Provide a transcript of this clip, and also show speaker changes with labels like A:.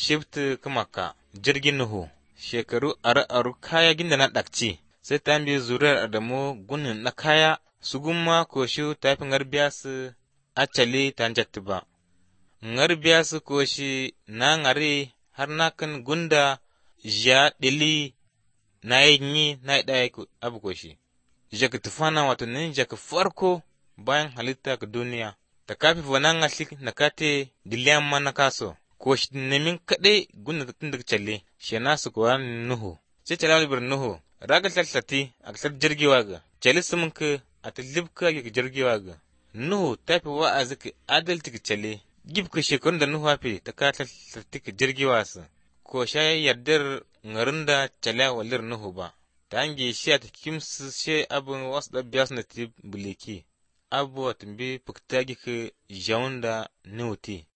A: shifti kumaka jirgin Nuhu shekaru aru-aru kaya ginda na ɗakci sai ta bi zuriyar Adamu gunin na kaya su gumma ko shi ta fi ngarbiya su acali ta jatti ba. Ngarbiya su ko shi na ngari har na kan gunda ja ɗili na yi na yi ɗaya abu ko shi. Jaka tufana wato nin jaka farko bayan halitta ka duniya. Ta kafi wana ngasli na kate diliyan ma na kaso. Ko shi nemin kaɗai gunda tun daga calle shi na su kuwa Nuhu. Sai calawar bir Nuhu raga tlatlati a kasar jirgewa ga. Cali sumun ka a ta libka ga jirgewa ga. Nuhu ta fi wa'azi ka adalci ka calle. Gib ka shekarun da Nuhu hafi ta ka tlatlati ka jirgewa su. Ko sha yardar ngarin da cala walir Nuhu ba. Ta hange shi a ta kimsu shi abin wasu da biya su na ti buleki. Abuwa tumbi fukta gi ka jawun da Nuhu ti.